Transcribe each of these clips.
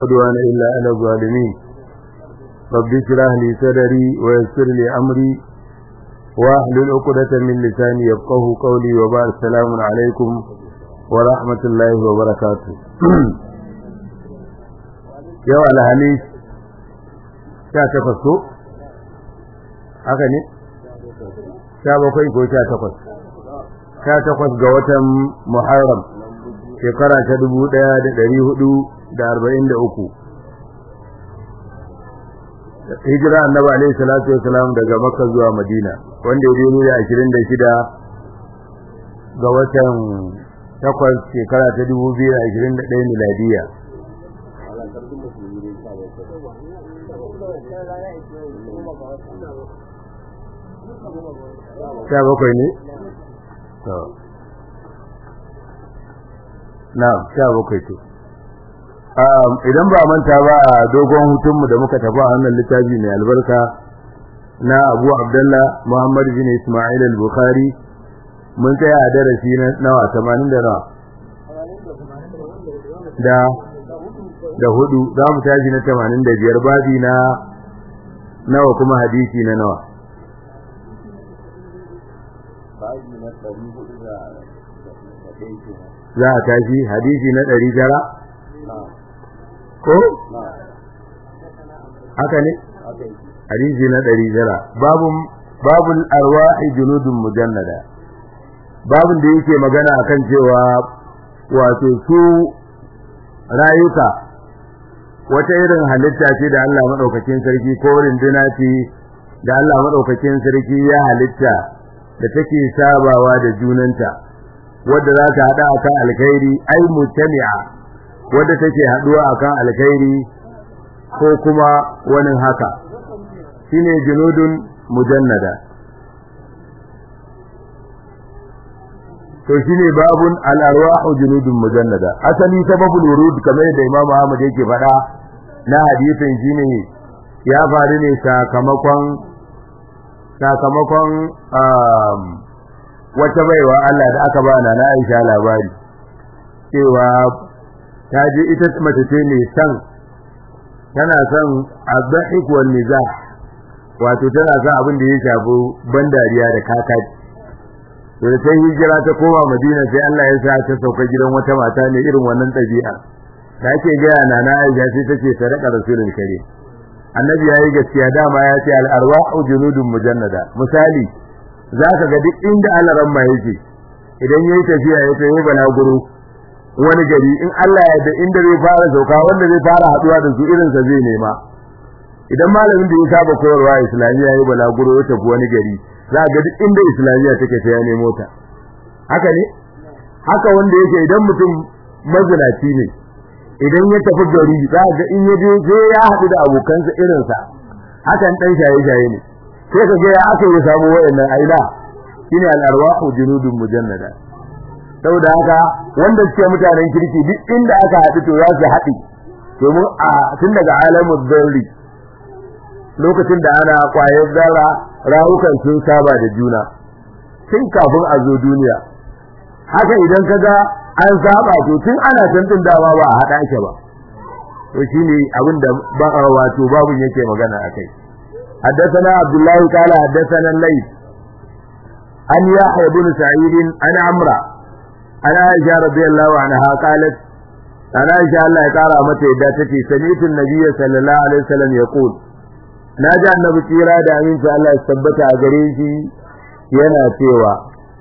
عدوان إلا على الظالمين رب اشرح لي صدري ويسر لي أمري واحلل عقدة من لساني يفقه قولي وبعد السلام عليكم ورحمة الله وبركاته yau alhamis sha takwas ko haka ne sha bakwai ko sha takwas sha takwas ga watan muharram shekara ta dubu ɗaya da ɗari hudu da arba'in da uku hijira annabi alaihi salatu wasalam daga makka zuwa madina wanda ya daidai da ashirin da shida ga watan takwas shekara ta dubu biyu da ashirin da ɗaya miladiya sha bakwai ne? na sha bakwai ce idan ba manta ba a dogon hutunmu da muka tafi a hannun littafi mai albarka na abu abdallah muhammad bin ismail al-bukhari mun tsaya a darasi na nawa 80 da nawa da da hudu za mu tashi na 85 babi na nawa kuma hadisi na nawa za a tashi hadisi na ɗari tara ko? haka ne? hadisi na ɗari tara babun arwa'i junudun mujannada babun da yake magana akan cewa wato su rayuka wata irin halitta ce da Allah maɗaukakin sarki ko rinduna ce da Allah maɗaukakin sarki ya halitta da take sabawa da junanta wadda za ta haɗa akan alkhairi ai mutami'a wadda take haɗuwa akan alkhairi ko kuma wani haka shine junudun mujannada to shine babun al-arwahu junudun mujannada asali sababul wurud kamar da Imam Ahmad yake faɗa na hadisin shine ya faru ne sakamakon sakamakon wata baiwa Allah da aka ba na Aisha labari cewa ta je ita mace ce ne san tana son azhik wal mizah wato tana son abin da ya shafi ban dariya da kakaci to da ta hijira ta koma Madina sai Allah ya sa ta sauka gidan wata mata ne irin wannan ɗabi'a da ake gaya na na Aisha sai take sadaka rasulul karim annabi yayi gaskiya dama ya ce al arwahu junudun mujannada misali zaka ga duk inda Allah ramma yake idan yayi tafiya ya tayi balaguro wani gari in Allah ya da inda zai fara sauka wanda zai fara haduwa da su irin sa zai nema idan malamin da ya saba koyarwa islamiyya yayi balaguro ya tafi wani gari za ga duk inda islamiyya take sai ya nemo ta haka ne haka wanda yake idan mutum mazinaci ne idan ya tafi gari za ga in ya je sai ya haɗu da abokansa irin sa hakan dan shaye shaye ne sai ka ga ya aka yi samu wayannan aila shine al-arwahu junudun mujannada saboda haka wanda suke mutanen kirki duk inda aka haɗu to za su haɗi domin a tun daga alamun zarri lokacin da ana kwayar zara rawukan sun saba da juna tun kafin a zo duniya haka idan ka ga an saba to tun ana tantin dama ba a haɗa ake ba to shine abin da ba wato babun yake magana akai حدثنا عبد الله قال حدثنا الليث عن يحيى بن سعيد عن عمرو عن عائشة رضي الله عنها قالت عن عائشة الله يقارى متى داتتي سمعت النبي صلى الله عليه وسلم يقول ناجى النبي تيرا دا أمين الله يثبت أجريشي ينا سيوا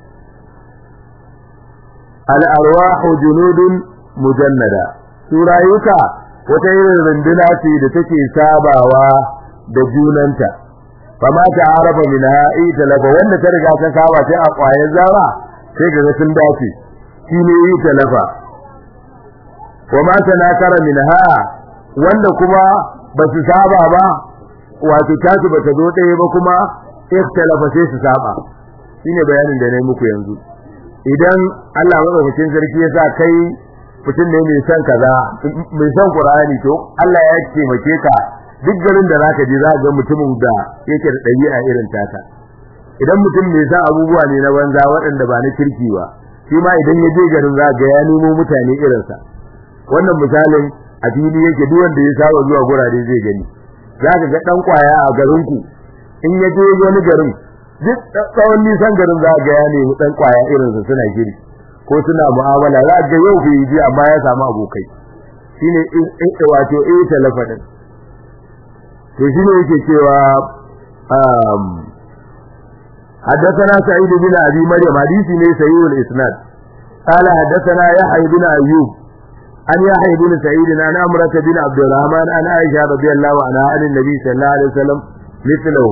الأرواح جنود مجندة سورة يكا وتير رندناتي دتكي ساباوا دجوننتا فما تعرف منها إيه تلفا وانا ترجع تسابا تأقوى يزارا sai ga sun dace shi ne yi talafa wa ma tanakara minha wanda kuma ba su saba ba wato tasu ba ta zo ɗaya ba kuma ikhtalafa sai su saba shine bayanin da nayi muku yanzu idan Allah madaukakin sarki ya sa kai mutum ne mai son kaza mai son Qur'ani to Allah ya taimake ka duk garin da zaka je za ga mutumin da yake da ɗabi'a irin taka idan mutum mai sa abubuwa ne na banza waɗanda ba na kirki ba shi ma idan ya je garin za ga ya nemo mutane irinsa wannan misalin a fili yake duk wanda ya saba zuwa gurare zai gani za ka ga dan kwaya a garin ku in ya je wani garin duk tsawon nisan garin za ga ya nemi dan kwaya irin su suna giri ko suna mu'amala za ga yau bai ji amma ya samu abokai shine wato eh talafa din to shine yake cewa um حدثنا سعيد بن ابي مريم حديثي ne سيد الاسناد قال حدثنا يحيى بن ايوب عن يحيى بن سعيد عن امرة بن عبد الرحمن عن عائشة رضي الله عنها عن النبي صلى الله عليه وسلم مثله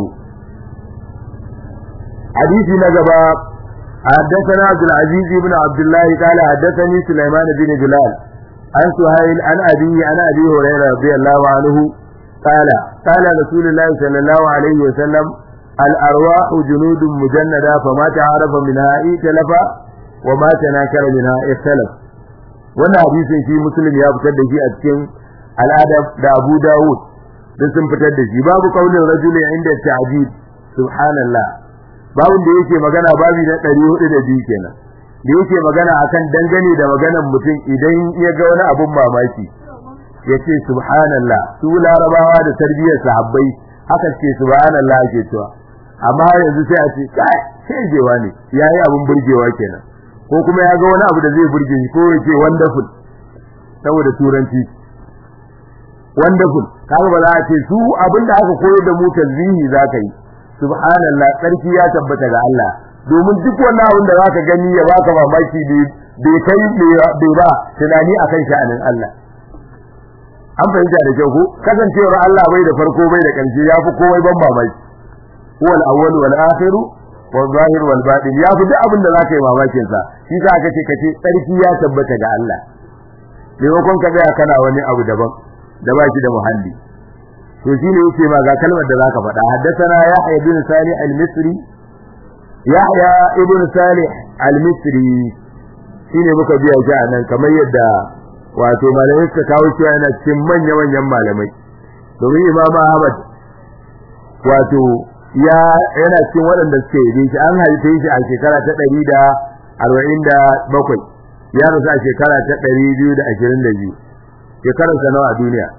حديثي نجبا حدثنا عبد العزيز بن عبد الله قال حدثني سليمان بن بلال عن سهيل عن أبي عن أبي هريرة رضي الله عنه قال قال رسول الله صلى الله عليه وسلم الأرواح جنود مجندة فما تعرف منها ائتلف وما تناكر منها اختلف wannan hadisin shi muslim ya fitar da shi a cikin al'adab da Abu Dawud duk sun fitar da shi babu kaulin rajulin inda ta'jib subhanallah babu da yake magana babu na 402 kenan da yake magana akan dangane da maganar mutum idan ya ga wani abun mamaki yace subhanallah su larabawa da tarbiyyar sahabbai haka ce subhanallah ake cewa amma yanzu sai a ce kai sai jewa ne yayi abun burgewa kenan ko kuma ya ga wani abu da zai burge shi ko yake wonderful saboda turanci wonderful kaga ba za a ce su abinda aka koyar da mu tazbihi zaka yi subhanallah sarki ya tabbata ga Allah domin duk wannan abin da zaka gani ya baka mamaki bai kai bai ba tunani akan sha'anin Allah an fahimta da kyau ko kasancewar Allah bai da farko bai da ƙarshe yafi komai ban mamaki huwal awwal wal akhir wal zahir wal batin yafi duk abin da zaka yi mamakin sa shi sa aka ce kace sarki ya tabbata ga Allah maimakon ka tsaya kana wani abu daban da ba shi da muhalli to shine yake ma ga kalmar da zaka faɗa haddathana yahya ibn salih al-misri yahya ibn salih al-misri shine muka biya shi anan kamar yadda wato malamai suka kawo cewa yana cikin manya manyan malamai domin imam ahmad wato ya yana cikin waɗanda suke yi shi an haife shi a shekara ta ɗari da arba'in da bakwai ya rasu a shekara ta ɗari biyu da ashirin da biyu shekararsa nawa a duniya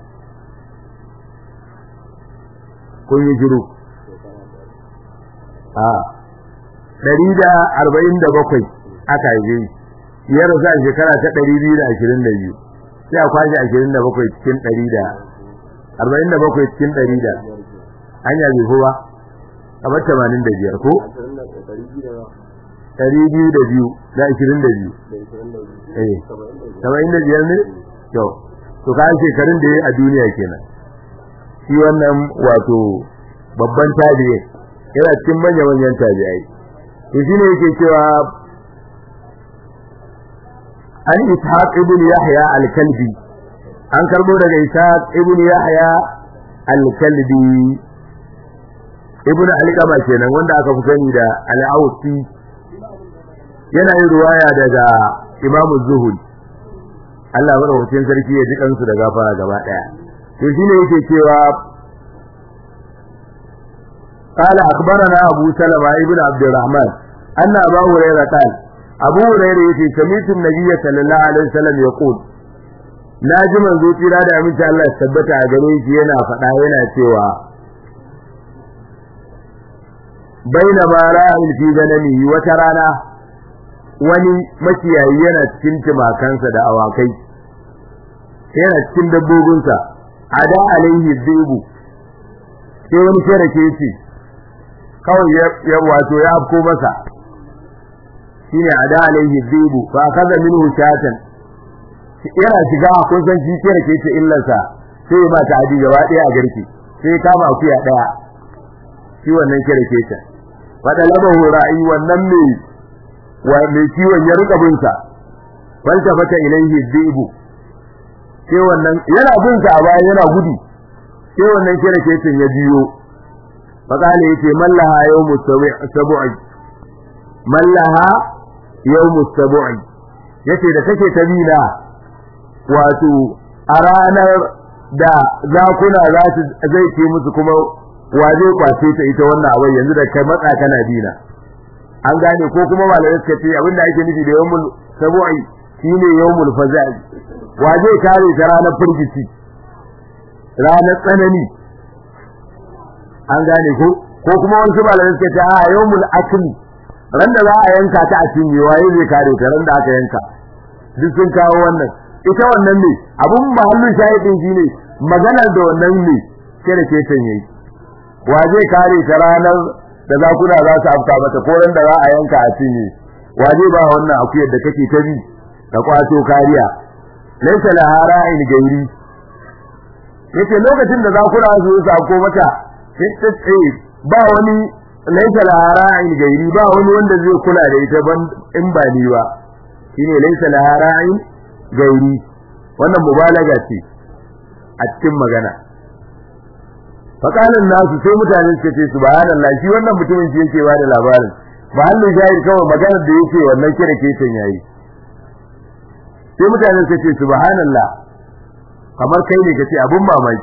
kun yi shiru a ɗari da arba'in da bakwai aka haife shi ya rasu a shekara ta ɗari biyu da ashirin da biyu sai a kwashe ashirin da bakwai cikin ɗari da arba'in da bakwai cikin ɗari da hanya bai fi ba kamar tamanin da biyar ko ɗari biyu da biyu da ashirin da biyu eh saba'in da biyar ne kyau to kayan shekarun da ya a duniya kenan shi wannan wato babban tabi'i yana cikin manya manyan tabi'ai to shine yake cewa an ishaq ibn yahya al-kalbi an karbo daga ishaq ibn yahya al-kalbi ibn al-qama kenan wanda aka fi sani da al-ausi yana yin ruwaya daga imamu zuhud Allah madaukakin sarki ya ji kansu da gafara gaba daya to shine yake cewa قال أخبرنا أبو سلمة ابن عبد الرحمن أن أبا هريرة قال أبو هريرة يتي سميت النبي صلى الله عليه وسلم يقول ناجي من ذو تيرا da aminci Allah ya tabbata a gare shi yana faɗa yana cewa baina ma ra'in fi ganami wata rana wani makiyayi yana cikin timakansa da awakai yana cikin dabbobinsa ada alaihi dhibu sai wani kere ke ce kawai ya wato ya afko masa shine ada alaihi dhibu fa kaza minhu shatan yana shiga kun san shi kere ke ce illarsa sai ba ta adi gaba daya a garki sai kama akuya daya shi wannan kere ke ce fada labahu ra'i wannan mai wa mai kiwon ya rika bin sa falta fata ilaihi dhibu sai wannan yana bin sa a baya yana gudu sai wannan kira kecin ya biyo fakale yace mallaha yawmu sab'i mallaha yawmu sab'i yace da kake ta bina wato a ranar da zakuna za su zai ce musu kuma waje kwace ta ita wannan abin yanzu da kai matsa kana bina an gane ko kuma malamai suka ce abinda ake nufi da yawmul sab'i shine yawmul faza'i wa zai kare ta ranar firgici ranar tsanani an gane ko ko kuma wasu malamai suka ce a yawmul akli ran da za a yanka ta a cinye waye zai kare ta ran da aka yanka duk sun kawo wannan ita wannan ne abun mahallin shahidin shine maganar da wannan ne sai da ke yayi wa zai kare ta ranar da zakuna za su afka mata ko ran da za a yanka a cinye wa zai ba wannan akuyar da kake ta bi da kwato kariya laysa laha ra'in gairi yace lokacin da zakuna su sako mata sai ta tsaye ba wani laysa laha ra'in gairi ba wani wanda zai kula da ita ban in ba ni ba shine laysa laha ra'in gairi wannan mubalaga ce a cikin magana fakalan nasu sai mutane suka ce subhanallah shi wannan mutumin shi yake ba da labarin ba hannu jahil kawai maganar da yake wannan kira ke yayi sai mutane suka ce subhanallah kamar kai ne kace abun mamaki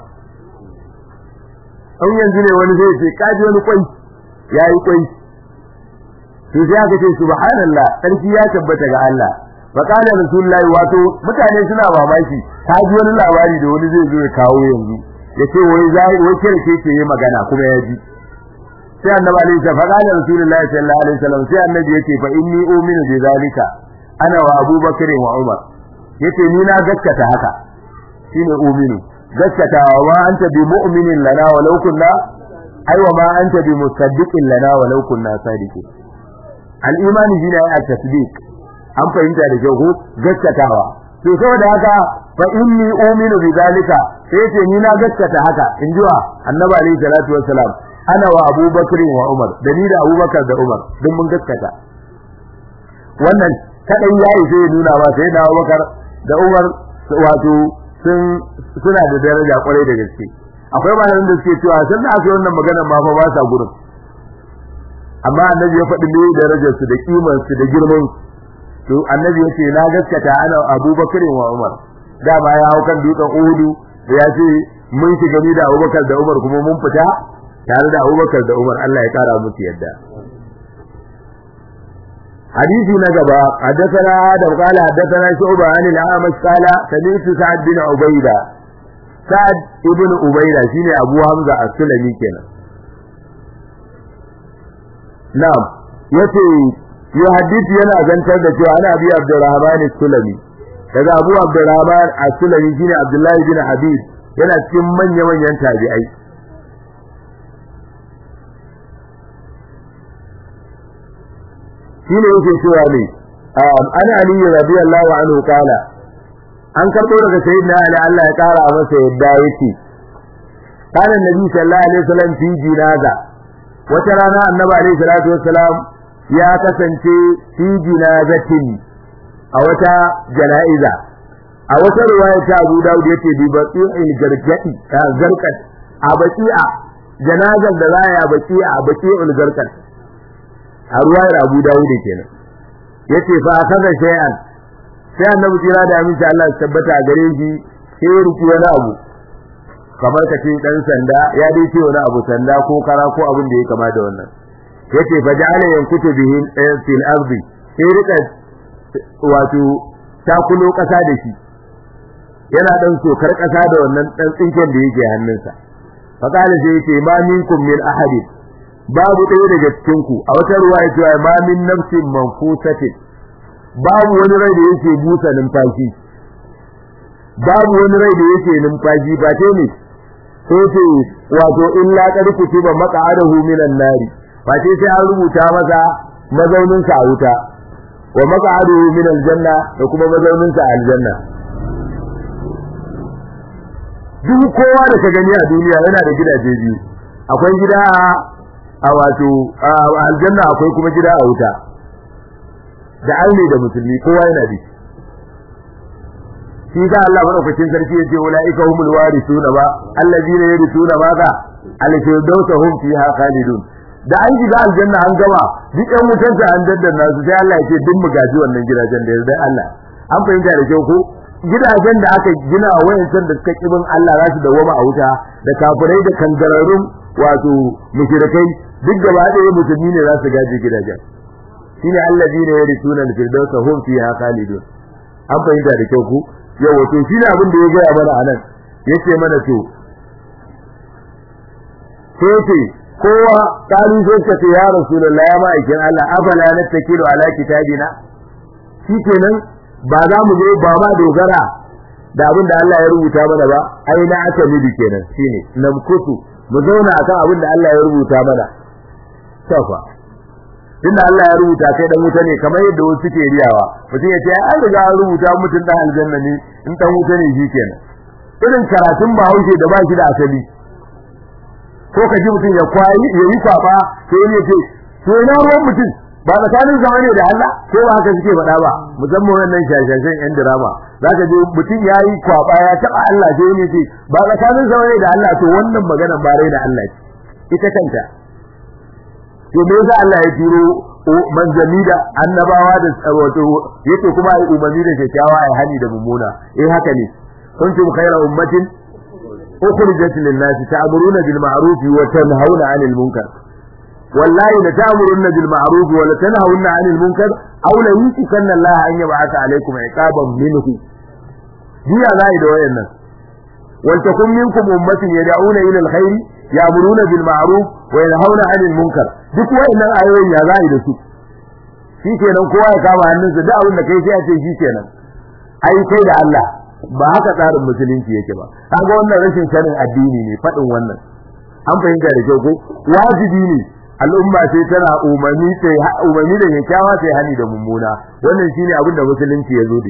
an yanzu ne wani zai ce kaji wani kwai yayi kwai to sai aka ce subhanallah sarki ya tabbata ga Allah fa kana rasulullahi wato mutane suna mamaki kaji wani labari da wani zai zo ya kawo yanzu yace wai zai wai kira ke ce magana kuma ya ji sai annabi alaihi salatu fa kana rasulullahi sallallahu alaihi wasallam sai annabi yace fa inni u'minu bi zalika ana wa abubakar wa umar yace ni na gaskata haka shine uminu gaskata wa anta bi mu'minin lana walau kunna ai wa ma anta bi musaddiqin lana walau kunna sadiqin al-iman shine ai at-tasdiq an fahimta da kyau ko gaskatawa to saboda haka fa inni uminu bi zalika sai yace ni na gaskata haka in jiwa annabi alaihi salatu wassalam ana wa abubakar wa umar da ni da abubakar da umar duk mun gaskata wannan kadan yayi sai ya nuna ba sai da abubakar da umar wato sun suna da daraja kwarai da gaske akwai malamin da suke cewa sun da aka yi wannan magana ma fa ba sa gurin amma annabi ya faɗi ne darajar su da kimar su da girman to annabi ya ce na gaskata ana abubakar wa umar dama ya hau kan dutsen uhudu ya ce mun shiga ni da abubakar da umar kuma mun fita tare da abubakar da umar Allah ya kara musu yadda حديث نجبا حدثنا آدم قال حدثنا شعبة عن الأعمش قال سمعت سعد بن عبيدة سعد ابن عبيدة شيني أبو حمزة السلمي كنا نعم يتي يحدث ينا زنتر da cewa ana abi Abdurrahman al-Sulami daga Abu Abdurrahman al-Sulami shine Abdullahi bin Habib yana cikin manya-manyan tabi'ai shine yake cewa ne an ali radiyallahu anhu kala an karbo daga sayyidina ali Allah ya kara masa yadda yake kana nabi sallallahu alaihi wasallam fi jinaza wata rana annabi alaihi salatu wassalam ya kasance fi jinazatin a wata jana'iza a wata riwaya ta Abu Dawud yace bi baqi'il gargadi ta garkat a baqi'a janazar da za ya baqi'a a baqi'ul garkat a ruwayar Abu Dawud kenan yace fa akaza shay'an sai annabi jira da aminci Allah ya tabbata a gare shi sai ya ruki wani abu kamar ka ce dan sanda ya dai ce wani abu sanda ko kara ko abin da ya kama da wannan yace fa ja'ala yankutu bihi fil ardi sai rika wato takulo kasa da shi yana dan sokar kasa da wannan dan tsinken da yake hannunsa fa kana sai yace ma minkum min ahadin babu ɗaya daga cikin ku a wata ruwa ya cewa ma min nafsin manfusatin babu wani rai da yake busa numfashi babu wani rai da yake numfashi ba ce ne sai ce wato illa qad kutiba maq'adahu minan nari ba ce sai an rubuta masa mazaunin sa a wuta wa maq'aduhu min aljanna da kuma mazaunin sa a aljanna duk kowa da ka gani a duniya yana da gidaje biyu akwai gida a wato a aljanna akwai kuma gida a wuta da aini da musulmi kowa yana da shi ga Allah madaukakin sarki yace ulaika humul warithuna ba allazina yarithuna ma ka al-firdausa hum fiha khalidun da an shiga aljanna an gama duk ɗan wutan ta an daddanna su sai Allah yace duk mu gaji wannan gidajen da yarda Allah an fahimta da kyau ko gidajen da aka gina a wayancan da suka kibin Allah za su dawoma a wuta da kafirai da kangararrun wato mushrikai duk gaba ɗaya musulmi ne za su gaji gidajen shine allazina yarithuna al-firdausa hum fiha khalidun an fahimta da kyau ku yawa to shi ne abin da ya gaya mana anan yace mana to sai ce kowa kalu sai ka ce ya rasulullahi ya ma'aikin Allah afala nattakilu ala kitabina shikenan ba za mu zo ba ma dogara da abin da Allah ya rubuta mana ba ai na aka midi kenan shine namkutu mu zauna akan abin da Allah ya rubuta mana safa tunda Allah ya rubuta kai dan wuta ne kamar yadda wasu suke riyawa mutum ya ce an riga an rubuta mutum dan aljanna ne in dan wuta ne shikenan irin karatun bahaushe da ba shi da asali ko ka ji mutum ya kwayi ya yi kwafa sai ne ce to ina ruwan mutum ba tsakanin zama ne da Allah ko ba haka suke faɗa ba musamman wannan shashashan yan drama zaka je mutum ya yi kwafa ya taɓa Allah sai ne ce ba tsakanin zama ne da Allah to wannan magana ba rai da Allah ce ita kanta to me yasa Allah ya turo manzanni da annabawa da wato yake kuma ai umarni da kyakkyawa ai hani da mummuna eh haka ne kuntum khayra ummatin ukhrijat lin-nasi ta'muruna bil ma'ruf wa tanhauna 'anil munkar wallahi la ta'muruna bil ma'ruf wa la tanhauna 'anil munkar aw la yusikanna Allah an yab'atha 'alaykum 'iqaban minhu jiya zai da wayannan wal takum minkum ummatin yad'una ila al-khair ya'muruna bil ma'ruf wa yanhauna 'anil munkar duk wayannan ayoyin ya zai da su shikenan kowa ya kama hannunsa duk abin da kai sai a ce shikenan ai kai da Allah ba haka tsarin musulunci yake ba kaga wannan rashin sanin addini ne fadin wannan an fahimta da kyau ko wajibi ne al'umma sai tana umarni sai umarni da kyakkyawa sai hani da mummuna wannan shine abin da musulunci ya zo da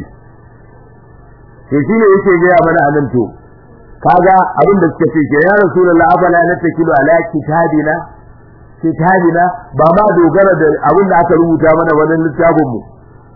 shi shine yake ga mana anan to kaga abin da suka ce ke ya rasulullahi afala natakilu ala kitabina kitabina ba ma dogara da abin da aka rubuta mana wannan littafin mu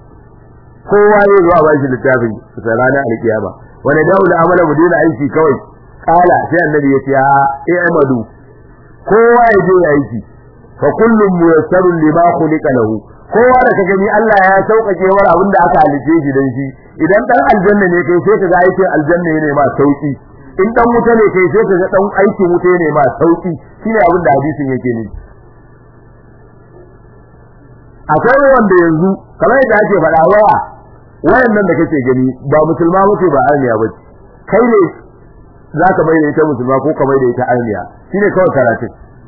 kowa ne zuwa ba shi littafin sa ranar alkiyama wani dawo da amala mu dena aiki kawai kala sai annabi ya ce a eh amadu kowa ya je aiki fa kullum muyassarun lima khuliqa lahu kowa da ka gani Allah ya sauƙaƙe war abin da aka halice shi dan shi idan dan aljanna ne kai sai ka ga aikin aljanna ne ma sauki in dan wuta ne kai sai ka ga dan aikin wuta ne ma sauki shine abin da hadisin yake ne akwai wanda yanzu kamar yadda ake faɗa waya wayan nan da kake gani ba musulma bace ba arniya bace kai ne zaka bai da ita musulma ko ka bai da ita arniya shine kawai karatu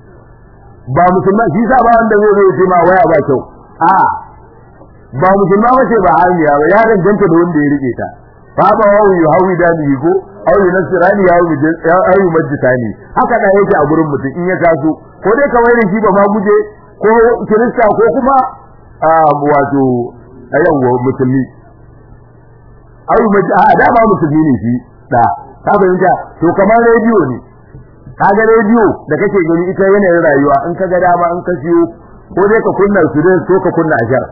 ba musulma shi sa ba wanda zai zo ce ma waya ba kyau a ba musulma bace ba arniya ba ya danganta da wanda ya rike ta fa ba wa yu hawi da ni ko aw yu nasrani ya yu ya yu majtani haka da yake a gurin mutum in ya taso ko dai ka wai da shi ba ma guje ko kirista ko kuma wato ayyawa musulmi ai mace a da ba musulmi ne shi da ka fahimta to kamar rediyo ne kaga rediyo da kake gani ita yanayin rayuwa in ka ga dama in ka siyo ko dai ka kunna su dai ko ka kunna ashar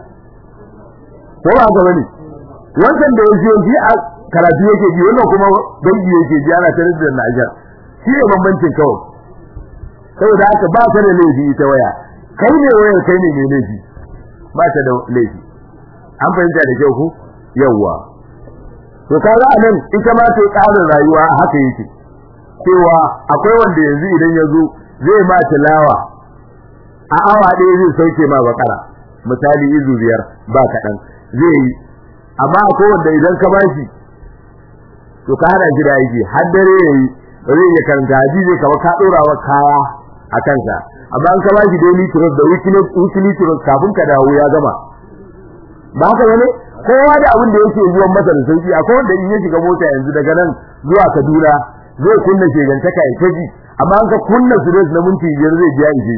ko ba ga bane wannan da yake ji a karatu yake ji wannan kuma dangi yake ji ana tare da na ashar shi ne bambancin kawai saboda haka ba ta da laifi ita waya kai ne wayar kai ne mai laifi ba ta da laifi an fahimta da kyau ku yawwa to kaga anan ita ma ta ƙarin rayuwa haka yake cewa akwai wanda yanzu idan ya zo zai ma tilawa a awa ɗaya zai sauke ma bakara misali izu biyar ba kaɗan zai yi amma akwai wanda idan ka bashi to ka hada shi da aiki har dare ya yi ba zai iya karanta hadisi kamar ka ɗora wa kaya a kansa amma an ka bashi daily trust da weekly trust kafin ka dawo ya gama ba haka bane kowa da abin da yake zuwan masa da sauki akwai wanda in ya shiga mota yanzu daga nan zuwa Kaduna zai kunna shegantaka ya taji amma an ka kunna su na minti biyar zai biya shi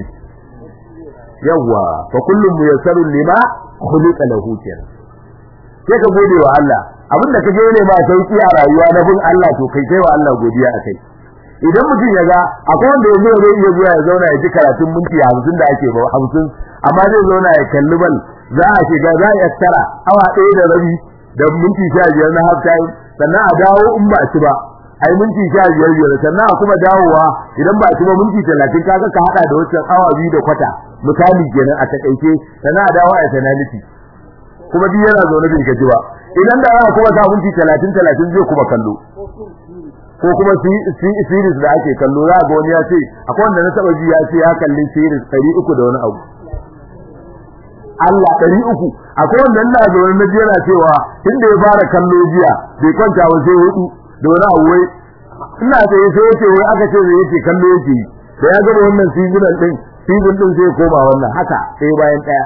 yawa fa kullum muyassarun lima khuliqa lahu kenan sai ka gode wa Allah abin da kaje ne ma sauki a rayuwa na bin Allah to kai kai wa Allah godiya akai idan mutum ya ga akwai wanda yanzu zai iya zuwa ya zauna ya ji karatun minti 50 da ake ba 50 amma zai zauna ya kalli bal za a shiga za a yattara awa ɗaya da rabi da minti sha biyar na half time sannan a dawo in ba ci ba ai minti sha biyar biyar sannan a kuma dawowa idan ba ci ba minti talatin kaga ka haɗa da wancan awa biyu da kwata misali kenan a takaice sannan a dawo a penalty kuma biyu yana zaune bai gaji ba idan da aka kuma sa minti talatin talatin zai kuma kallo ko kuma series da ake kallo za ga wani ya ce akwai wanda na taba ji ya ce ya kalli series ɗari uku da wani abu Allah ɗari uku akwai wannan na da wani naji yana cewa tunda ya fara kallo jiya bai kwanta ba sai hudu da wani abu wai ina da ya sai yace wai aka ce zai yace kallo yake yi da ya gaba wannan season din season din sai koma wannan haka sai bayan daya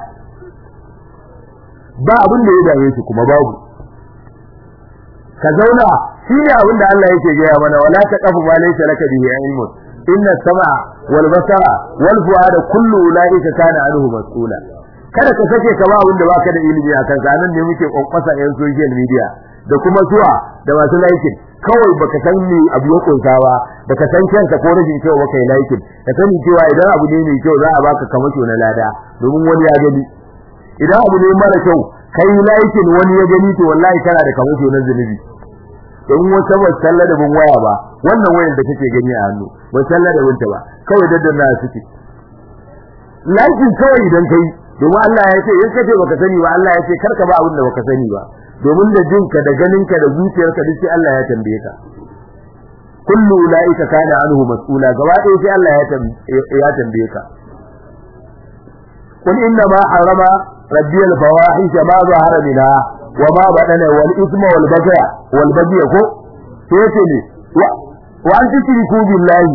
ba abin da ya dame shi kuma babu ka zauna shi ne abin da Allah yake gaya mana wala taqafu ma laysa laka bihi ilmun inna sam'a wal basara wal fu'ada kullu ulaika kana anhu mas'ula kada ka sake ka ba abin da baka da ilimi akan sa nan ne muke kokkwasa yan social media da kuma zuwa da masu laikin kawai baka san me abu ya kunsa ba baka san kanka ko rashin kyau baka yi laikin ka sani cewa idan abu ne mai kyau za a baka kamasho na lada domin wani ya gani idan abu ne mara kyau kai laikin wani ya gani to wallahi kana da kamasho na zunubi don wata ba sallah da bin waya ba wannan wayar da kake gani a hannu ba sallah da binta ba kawai daddanna suke laikin kawai idan kai domin Allah ya ce in kace baka sani ba Allah ya ce karka ba abin da baka sani ba domin da jinka da ganinka da zuciyarka duk sai Allah ya tambaye ka kullu ulaika kana anhu mas'ula gaba ɗaya sai Allah ya tambaye ka قل إنما حرم ربي الفواحش ما ظهر منها وما بدن والإثم والبغي والبغي كو سيتني وأن تشركوا بالله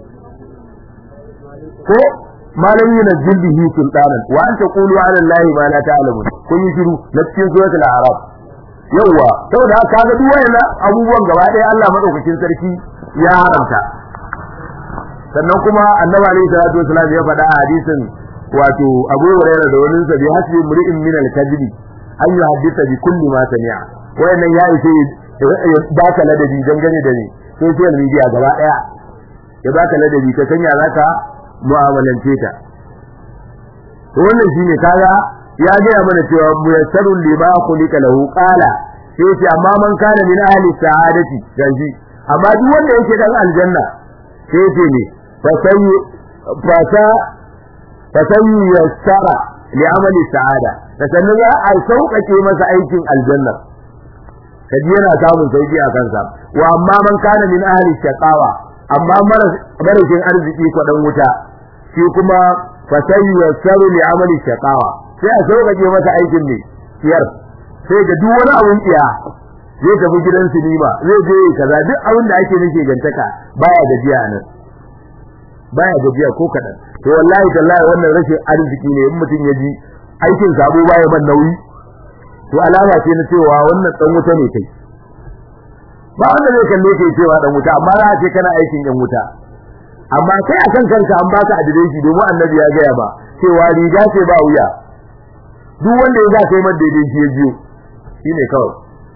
ko ma lam yunzil bihi sultanan wa an taqulu ala allahi ma la ta'lamun kun yi shiru na cikin suratul a'raf yawa saboda haka kaga duk wayannan abubuwan gaba ɗaya Allah madaukakin sarki ya haramta sannan kuma annabi alaihi salatu wasallam ya faɗa a hadisin wato Abu Hurairah da wani sabi hasbi mri'in min al-kadhibi an yuhaddisa bi kulli ma sami'a wayannan ya ishe ya baka ladabi dangane da ni social media gaba ɗaya ya baka ladabi ka sanya zaka mu'amalance ta to wannan shine kaga ya gaya mana cewa muyassarun lima khuliqa lahu qala sai ce amma man kana min ahli sa'adati ganji amma duk wanda yake dan aljanna sai ce ne fa sai fa sa fa sai yassara li amali sa'ada da sannan za a sauƙaƙe masa aikin aljanna kaji yana samun sauki a kansa wa amma man kana min ahli shaqawa amma marashin arziki kwadan wuta shi kuma fasayi yasaru li amali shaqawa sai a sauƙaƙe masa aikin ne siyar sai ga duk wani abun tsiya zai tafi gidan sinima zai je kaza duk abin da ake nake gantaka baya gajiya nan baya gajiya ko kadan to wallahi tallahi wannan rashin arziki ne in mutum ya ji aikin sabo baya man nauyi to alama ce na cewa wannan dan wuta ne kai ba wanda zai kalle kai cewa dan wuta amma za a ce kana aikin yan wuta amma kai akan kanka an baka adireshi domin annabi ya gaya ba cewa riga ce ba wuya duk wanda ya za kai man daidai shi ya biyo shine kawai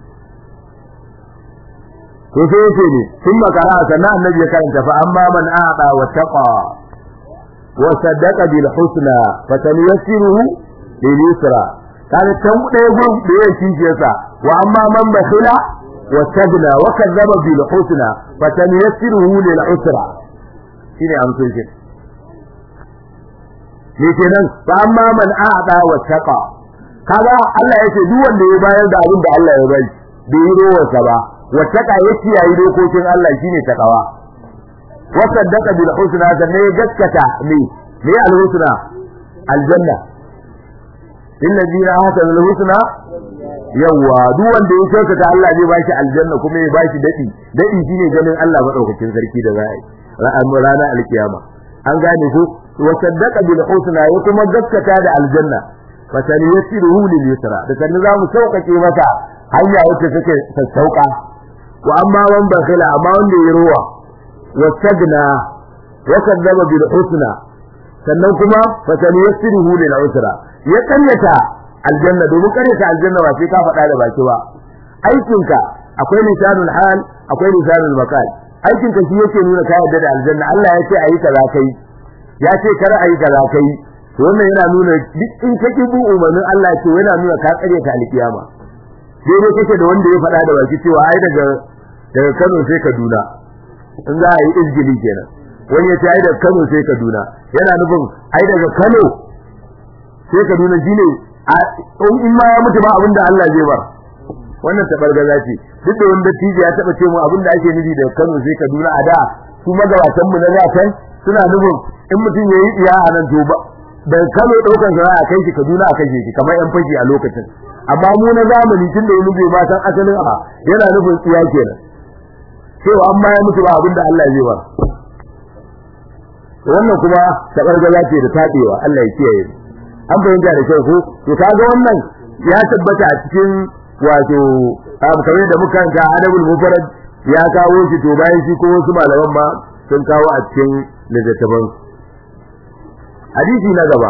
to sai yace ne sun makara sannan annabi ya karanta fa amma man aada wa taqa wa saddaqa bil husna fa tanyassiruhu lil yusra kana tan ɗaya gun da ya kishi yasa wa amma man bakhila wa tagna wa kadzaba bil husna fa tanyassiruhu lil usra shine amsar shi ne kenan fa amma man aada wa taqa kaga Allah yace duk wanda ya bayar da abin da Allah ya bai bai yi rowarsa ba wa taqa yace yayi dokokin Allah shine takawa wa saddaqa bil husna sannan ya gaskata ne ne al husna aljanna illazina hasana al husna yawa duk wanda ya kyautata Allah zai bashi aljanna kuma ya bashi dadi dadi shine ganin Allah madaukakin sarki da za a yi ranar alkiyama an gane ko wa saddaqa bil husna ya kuma gaskata da aljanna fa saniyasiruhu lil yusra da sanin za mu sauƙaƙe masa hanya wacce take sassauka wa amma man bakhila amma wanda ya ruwa wa sagna wa kadzaba bil husna sannan kuma fa saniyasiruhu lil usra ya kanyata aljanna domin kanyata aljanna ba sai ka faɗa da baki ba aikinka akwai lisanul hal akwai lisanul maqal aikinka shi yake nuna ka yarda da aljanna Allah ya ce ayi kaza kai ya ce kar ayi kaza kai to wannan yana nuna duk in ka ki bu umarnin Allah ce yana nuna ka kare ta alkiyama dai kake da wanda ya faɗa da baki cewa ai daga daga Kano sai Kaduna in za a yi izgili kenan wani ya ce ai daga Kano sai Kaduna yana nufin ai daga Kano sai Kaduna shine in ma ya mutu ba abinda Allah zai bar wannan tabargaza ce duk da wanda tije ya taba ce mu abinda ake nufi da Kano sai Kaduna a da su magabatan mu na da kan suna nufin in mutum yayi iya a nan to ba da Kano daukan sa a kai shi Kaduna a kashe shi kamar yan fashi a lokacin amma mu na zamani tun da yanzu bai san asalin a yana nufin tsiya kenan cewa amma ya mutu ba abinda Allah zai ba wannan kuma tabargaza ce da tabewa Allah ya kiyaye an bayyana da kyau ko to kaga wannan ya tabbata a cikin wato kamar da muka ga adabul mufarrad ya kawo shi to bayan shi ko wasu malaman ma sun kawo a cikin littattafan hadisi na gaba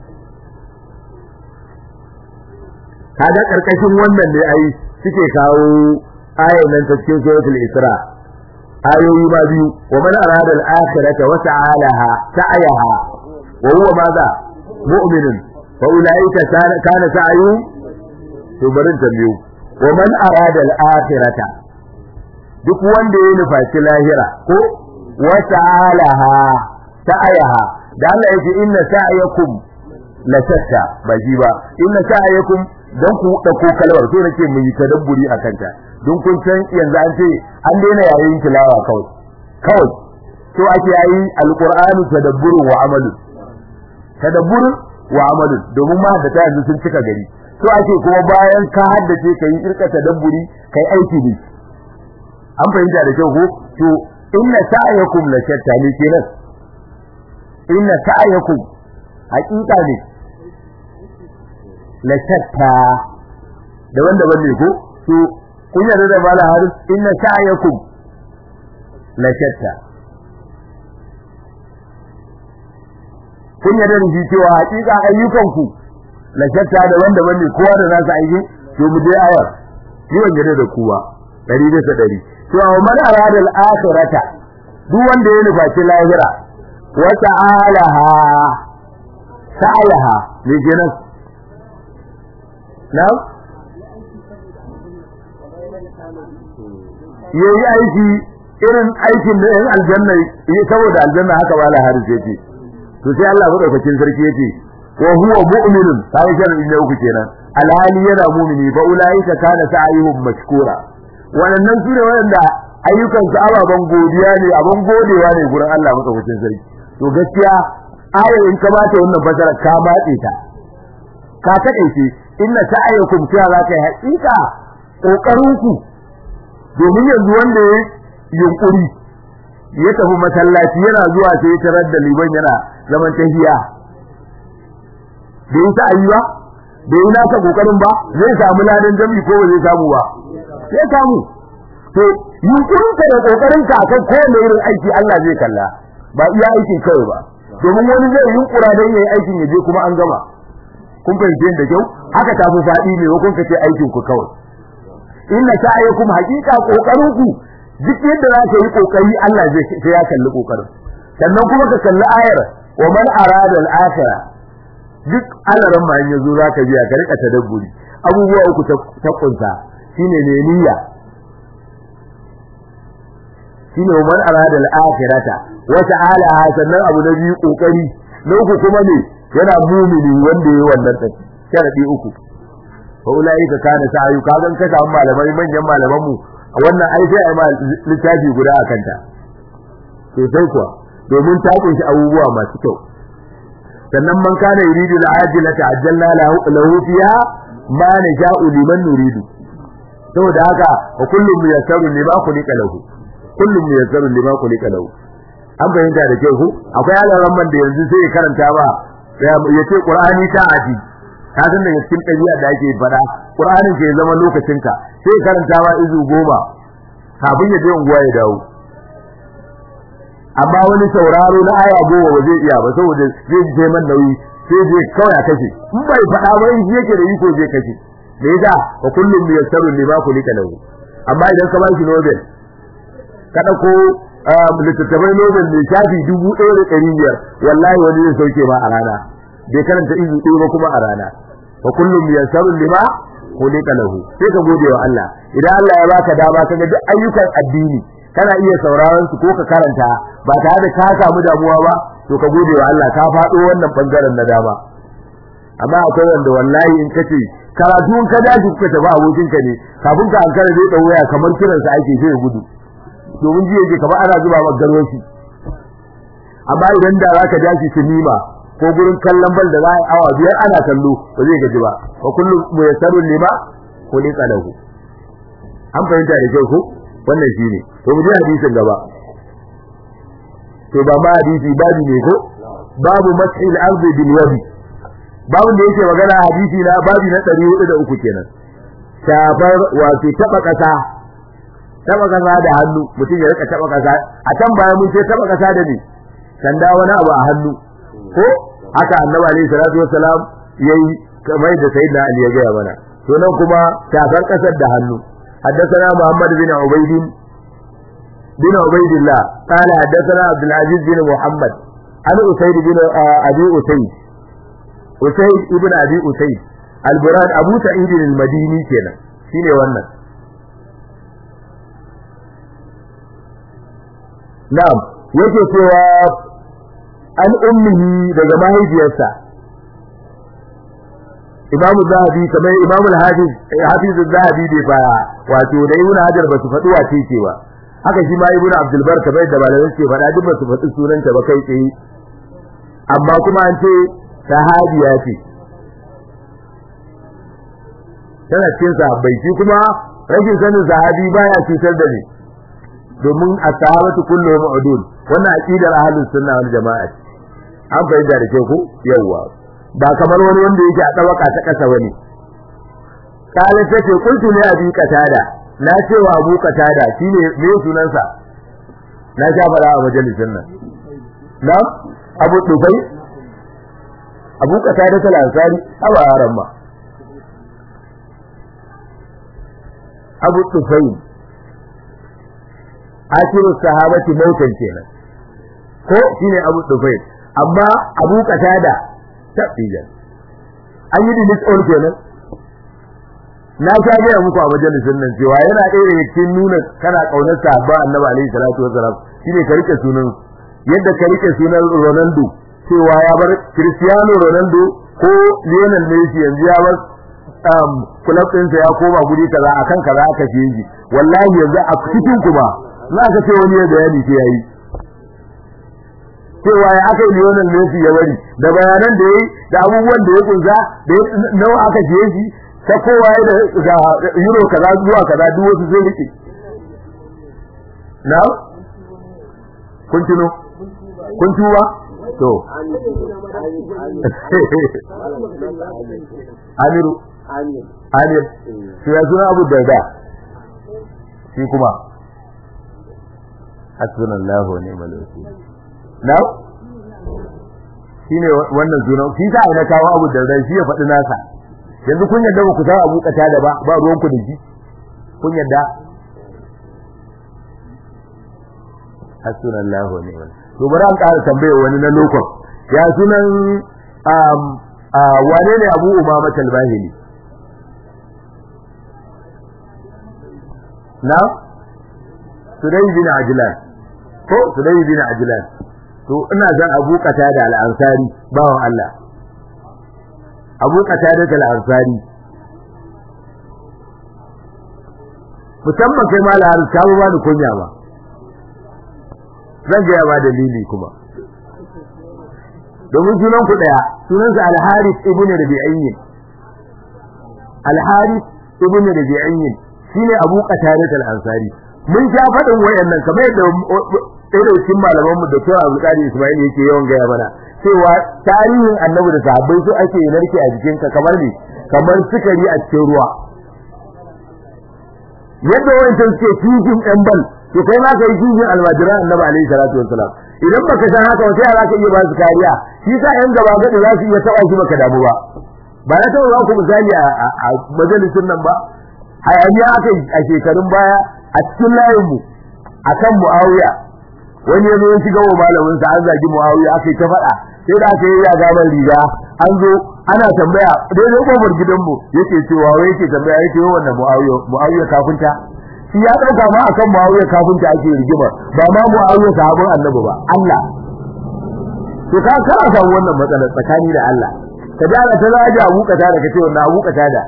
kaga karkashin wannan ne ai suke kawo ayan nan ta cikin suratul isra ayoyi ma biyu wa man arada al-akhirata wa ta'alaha sa'ayaha wa huwa madha mu'minun fa ulaika kana sa'yu to barin tambayo wa man arada al-akhirata duk wanda ya nufaci lahira ko wa ta'alaha sa'ayaha da Allah yake inna sa'yakum la shatta ba ji ba inna sa'yakum dan ku dauko kalmar so nake mu yi tadabburi akan ta don kun san yanzu an ce an daina yayin tilawa kawai kawai to ake yayi alqur'ani tadabburun wa amalu tadabburun wa amalu domin ma da ta yanzu sun cika gari to ake kuma bayan ka haddace kai irka tadabburi kai aiki ne an fahimta da kyau ko to inna sa'yakum la shatta ne kenan inna sa'yakum haqiqa ne la shatta da wanda wanne ko to kun yarda da mala haris inna sa'yakum la shatta kun yarda da shi cewa haqiqa ayyukanku la shatta da wanda wanne kowa da nasa aiki to mu je ayar ni ban yarda da kowa dari da dari to man arada al-akhirata duk wanda ya nufaci lahira wa ta'alaha sa'alaha ne kenan na yayi aiki irin aikin da yan aljanna yi saboda aljanna haka ba la haris yake to sai Allah madaukakin sarki yake wa huwa mu'minun sai sharri ne uku kenan alhali yana mu'mini fa ulaika kana sa'yuhum mashkura wannan su ne wanda ayyukan su ababan godiya ne aban godewa ne gurin Allah madaukakin sarki to gaskiya ayar in ka bata wannan fasara ka matse ta ka kade shi inna sa'ayakum cewa za ka yi haƙiƙa kokarin ku domin yanzu wanda ya yunkuri ya tafi masallaci yana zuwa sai ya tarar da liban yana zaman tahiya bai ta ayyuwa bai yi naka kokarin ba zai samu ladan jami'i ko ba zai samu ba sai samu to yunkurin ka da kokarin ka akan kowane irin aiki Allah zai kalla ba iya aikin kawai ba domin wani zai yunkura dan yayi aikin ya je kuma an gama kun fahimce da kyau haka ta fi faɗi ne kun ka ce aikin ku kawai inna sa'ayakum haqiqa kokarin ku duk yadda za ka yi kokari Allah zai sai ya kalli kokarin sannan kuma ka kalli ayar wa man arada al-akhirah duk alaran ma yanzu za ka biya ka rika tadabburi abubuwa uku ta kunsa shine ne niyya shine wa man arada al-akhirata wa ta'ala sannan abu na biyu kokari na uku kuma ne yana mumini wanda yayi wannan din sharadi uku fa ulaika kana sa'yu ka gan ka samu malamai manyan malaman mu wannan ai sai ai ma littafi guda akan ta to sai kuwa domin ta kunshi abubuwa masu kyau sannan man kana yuridu al-ajila ta'ajjalna lahu fiha ma nasha'u liman nuridu saboda haka wa kullum muyassaru lima khuliqa lahu kullum muyassaru lima khuliqa lahu an bayyana da kyau ko akwai alaran man da yanzu sai karanta ba ya ce qur'ani ta aji ka san daga cikin ɗabi'a da ake faɗa qur'anin ke zama lokacinka sai karanta ba izu goma kafin ya je unguwa ya dawo amma wani sauraro na aya goma ba zai iya ba saboda zai je man nauyi sai je kawai a kashe in bai faɗa ba in yake da iko zai kashe me yasa wa kullum yassaru lima kulika lahu amma idan ka bashi nobel ka dauko littattafai nobel mai shafi dubu ɗaya da ɗari biyar wallahi wani zai sauke ma a rana bai karanta izu ɗaya ba kuma a rana wa kullum yassaru lima kulika lahu sai ka gode wa Allah idan Allah ya baka dama kaga duk ayyukan addini kana iya sauraron su ko ka karanta ba tare da ka samu damuwa ba to ka gode wa Allah ka faɗo wannan bangaren na dama amma akwai wanda wallahi in kace karatu in ka dace kuka tafi abokin ka ne kafin ka ankara zai dawo waya kamar kiran sa ake sai gudu domin jiya je kamar ana zuba maka garwashi amma idan da zaka dace sinima ko gurin kallon bal da za a yi awa biyar ana kallo ba zai gaji ba wa kullu muyassarun lima khuliqa lahu an fahimta da kyau ko wannan shine to mu ji hadisin gaba to ba ma hadisi babu ne ko babu mas'il ardi bil wadi babu da yake magana hadisi na babu na 403 kenan shafar wato taba kasa taba kasa da hannu mutum ya rika taba kasa a can bayan mun ce taba kasa da ni sanda wani abu a hannu ko haka annabi alaihi salatu wassalam yayi kamar da sayyidina ali ya gaya mana to nan kuma shafar kasar da hannu حدثنا محمد بن عبيد بن عبيد الله قال حدثنا عبد العزيز بن محمد عن أسيد بن أبي أسيد أسيد ابن أبي أسيد البراد أبو سعيد المديني كنا شيني wannan na'am yake cewa an ummihi daga mahaifiyarsa Imam Zahabi kamar Imam Al-Hafiz Hafiz Zahabi bai fara wato da Ibn Hajar ba su faɗi wace ce ba haka shi ma Ibn Abdul Bar kamar da malamai ce faɗa duk ba su faɗi sunanta ba kai tsaye amma kuma an ce sahabiya ce tana cikin sahabbai shi kuma rashin sanin sahabi baya cutar da ni domin as-sahabatu kulluhum udul wannan aqidar ahlus sunna wal jamaa an fahimta da ke ku yawwa ba kamar wani wanda yake a tabaka ta kasa bane kala tace kuntu ne abi katada na ce wa abu katada shine me sunansa na sha fara a majalisin nan na abu dubai abu katada ta lansari aba yaran ma abu dubai akiru sahabati mautan kenan ko shine abu dubai amma abu katada tafiyan an yi dinis all kenan na sha gaya muku a majalisin nan cewa yana ɗaya daga cikin nuna kana ƙaunar sahabba annabi alaihi salatu wasalam shine ka rike sunan yadda ka rike sunan Ronaldo cewa ya bar Cristiano Ronaldo ko Lionel Messi yanzu ya bar um club ɗinsa ya koma guri kaza akan kaza aka ce shi wallahi yanzu a cikin kuma za ka ce wani ya bayani sai yayi cewa ya aka yi Lionel Messi ya bari da bayanan da yayi da abubuwan da ya kunsa da nawa aka je shi ta kowa ya da euro kaza zuwa kaza duk wasu zai rike na kun tuno kun tuwa to Amiru Amir shi ya suna Abu Darda shi kuma hasbunallahu wa ni'mal wakeel na shine wannan sunan shi sa ina kawo Abu Darda shi ya faɗi nasa yanzu kun yadda ba ku san Abu Kata da ba ba ruwan ku da shi kun yadda hasbunallahu wa ni'mal to bari an ƙara tambaye wani na lokon ya sunan um wane ne Abu Umama Talbahili na Sudai bin Ajlan ko Sudai bin Ajlan to ina zan Abu Kata da Al-Ansari bawan Allah Abu Kata da Al-Ansari musamman kai mala har ka ba da kunya ba zan ga ba dalili kuma domin sunan ku daya sunansa Al-Harith ibn Rabi'ayyin Al-Harith ibn Rabi'ayyin shine Abu Qatada al-Ansari mun sha fadin wayannan kamar yadda ɗaya da cikin malaman mu da Dr. Abdul Qadir Ismail yake yawan gaya mana cewa tarihin Annabi da sahabbai su ake narke a jikin ka kamar ne kamar sukari a cikin ruwa yadda wayancan suke cikin ɗan bal to kai ma kai cikin almajiran Annabi alaihi salatu wassalam idan baka san haka wata yara ka iya ba su kariya shi sa yan gaba gadi za su iya taba shi baka damu ba ba na taɓa ba ku misali a majalisin nan ba hayaniya aka a shekarun baya a cikin layinmu a kan mu'awiya wani ya zo ya shiga wa malamin sa an zagi mu'awiya aka yi ta faɗa sai da aka yi ya gaban riga an zo ana tambaya daidai kofar gidanmu yake cewa wai yake tambaya yake yi wannan mu'awiya mu'awiya kafinta shi ya ɗauka ma akan mu'awiya kafinta ake rigima ba ma mu'awiya sahabin annabi ba Allah to ka kana samu wannan matsalar tsakani da Allah ka ji ana ta zaji abu kata da kace wannan abu kata da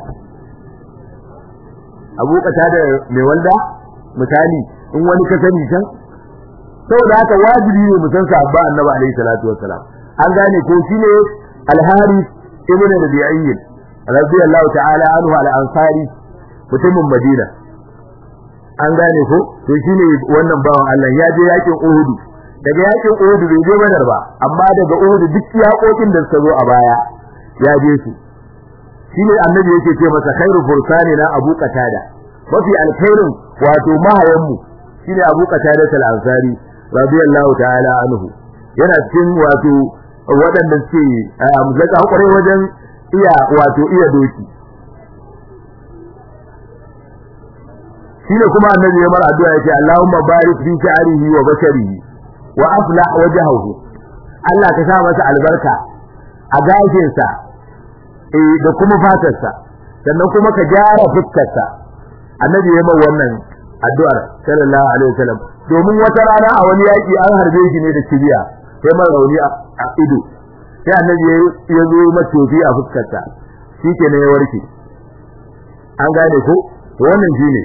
abu kata da mai walda misali in wani ka sani can saboda haka wajibi ne mu san sahabba annabi alaihi salatu wassalam an gane ko shine al-Harith ibn Rabi'i radiyallahu ta'ala anhu al-Ansari mutumin Madina an gane ko to shine wannan bawan Allah ya je yakin Uhud daga yakin Uhud bai je Badar ba amma daga Uhud duk yakokin da suka zo a baya ya je su shine annabi yake ce masa khairu fursani na Abu Qatada mafi alkhairin wato mahayan mu shine Abu Qatada al-Ansari radiyallahu ta'ala anhu yana cikin wato waɗanda suke zaka hakuri wajen iya wato iya doki shine kuma annabi ya mar addu'a yake Allahumma barik fi sha'rihi wa basharihi wa aflah wajhahu Allah ka sa masa albarka a gashinsa eh da kuma fatarsa sannan kuma ka gyara fuskarsa annabi ya mai wannan addu'ar sallallahu alaihi wasallam domin wata rana a wani yaki an harbe shi ne da kibiya sai mai rauni a ido sai annabi ya zo matofi a fuskarsa shikenan ya warke an gane ko to wannan shine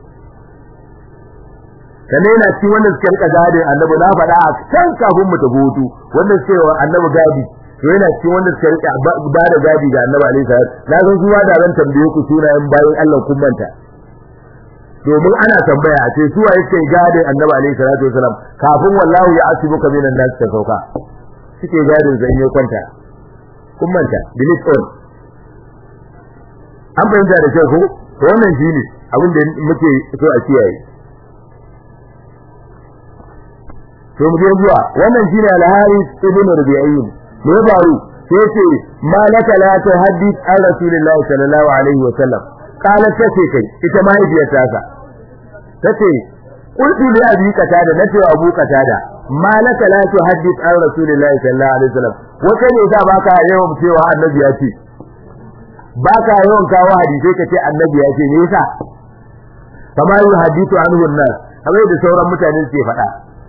sannan yana cikin wanda suka rika gadin annabi na faɗa a can kafin mu tafi hutu wanda suke wa annabi gadi to yana cikin wanda suka rika ba da gadi ga annabi alaihi salam na san su da ran tambaye ku sunayen bayan Allah kun manta domin ana tambaya a ce su waye suke gadin annabi alaihi salatu wasalam kafin wallahu ya asibuka minan nas ta sauka suke gadin zan yi kwanta kun manta delete all an bayyana da kyau ko to wannan shine abin da muke so a kiyaye to mu je zuwa wannan shine al-Haris ibn Rabi'in me ya faru sai ce malaka la tuhaddith an rasulillahi sallallahu alaihi wa sallam qalat tace kai ita mahaifiyar ta sa tace qultu li abi qatada nace abu qatada malaka la tuhaddith an rasulillahi sallallahu alaihi wa sallam wata ne da baka yawan cewa annabi ya ce baka yawan kawo hadisi kace annabi ya ce me yasa kama yuhaddithu anhu an-nas kamar da sauran mutane suke faɗa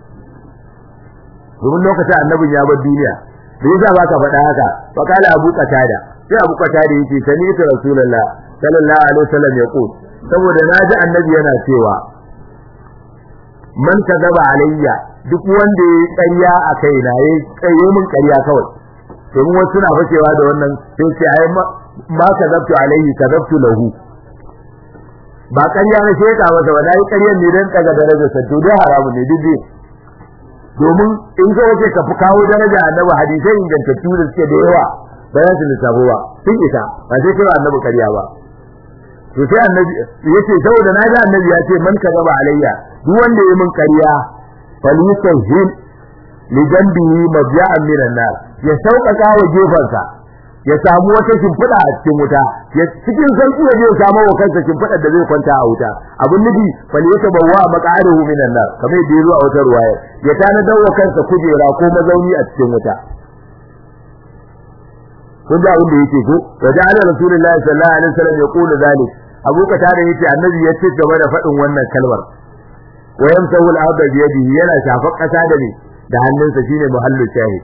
domin lokacin annabin ya bar duniya da yasa baka faɗa haka fa kala abu qatada sai abu qatada yake sani ta rasulullah sallallahu alaihi wasallam ya ko saboda naji annabi yana cewa man kadaba alayya duk wanda ya ƙarya a kaina yayi ƙarya min ƙarya kawai domin wasu suna fakewa da wannan sai ce ai ma kadabtu alayhi kadabtu lahu ba ƙarya na sheka masa ba dai ƙaryar ne dan daga darajarsa to dai haramu ne duk domin in ka wace ka fi kawo daraja annabi hadisai ingantattu da suke da yawa ba za su lissafo ba sun isa ba sai kira annabi karya ba to sai annabi yace saboda na ji annabi ya ce man kazaba alayya duk wanda ya min karya falyusahil li jambihi mabja'an minan nar ya sauƙaƙa wa gefansa ya samu wata shimfiɗa a cikin wuta ya cikin sauƙi ya je ya samu wa kansa shimfiɗar da zai kwanta a wuta abin nufi fal yata bawwa maq'adahu minan nar kamar yadda ya zo a wata ruwaya ya tanadar wa kansa kujera ko mazauni a cikin wuta kun ji abin da yake ko wa ja'ala rasulullahi sallallahu alaihi wasallam yaqulu zalik abu ka tare yace annabi ya ce gaba da faɗin wannan kalmar wa yamsahu al-arda bi yadihi yana shafar ƙasa da ne da hannunsa shine muhallu shahid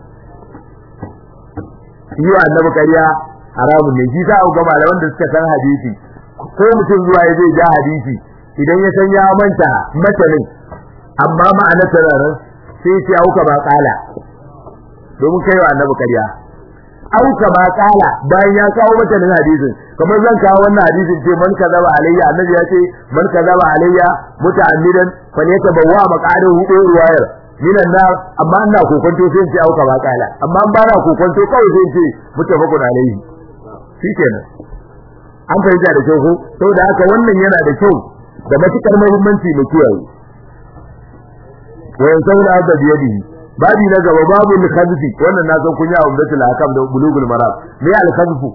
yi wa annabi ƙarya haramun ne shi sa ga malaman da suka san hadisi ko mutum zuwa ya zai ja hadisi idan ya san ya manta matanin amma ma'ana sararin sai ya ce auka ba kala domin kai wa annabi ƙarya auka ba kala bayan ya kawo matanin hadisin kamar zan kawo wannan hadisin ce man kazaba alayya annabi ya ce man kazaba alayya muta'ammidan fa ne tabawwa maqadahu ruwayar minan nar amma ina kokonto sai in ce auka ba kala amma an bana kokonto kawai sai in ce mutafakun alaihi shikenan an fahimta da kyau ko saboda haka wannan yana da kyau da matukar muhimmanci mu kiyaye wa yansawna hada biyadihi babi na gaba babu al-khazfi wannan na san kun yi a umdatul hakam da bulugul maram me al-khazfu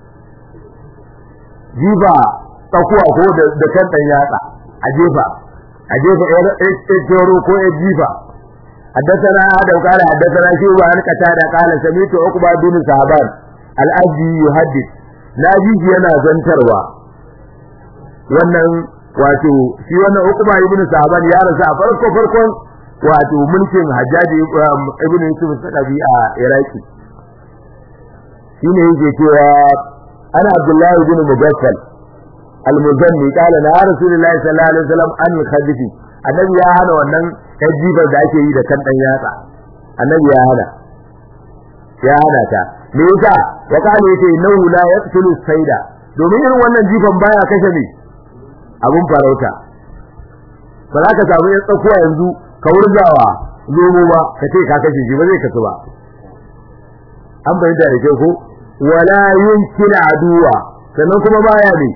jifa tsakuwa ko da kan dan yatsa a jefa a jefa ɗaya ko ya jifa حدثنا آدم قال حدثنا شيبة عن قتادة قال سمعت عقبة بن صعبان الأجي يحدث ناجي yana zantarwa wannan wato shi wannan Uqba ibn Sa'ban ya rasu a farko farkon wato mulkin Hajjaji ibn Yusuf Sadabi a Iraki shine yake cewa ana Abdullahi ibn Mugaffal al-Muzanni qala la Rasulullahi sallallahu alaihi wasallam an khadifi annabi ya hana wannan jibar da ake yi da kan dan yatsa annabi ya hana ya hana ta me yasa wa kana yace innahu la yaqtulu sayda domin irin wannan jifan baya kashe ne abun farauta ba za ka samu yan tsakuwa yanzu ka wurgawa zomo ba ka ce ka kashe shi ba zai kasu ba an bayyana da kyau ko wala yumkin aduwa sannan kuma baya ne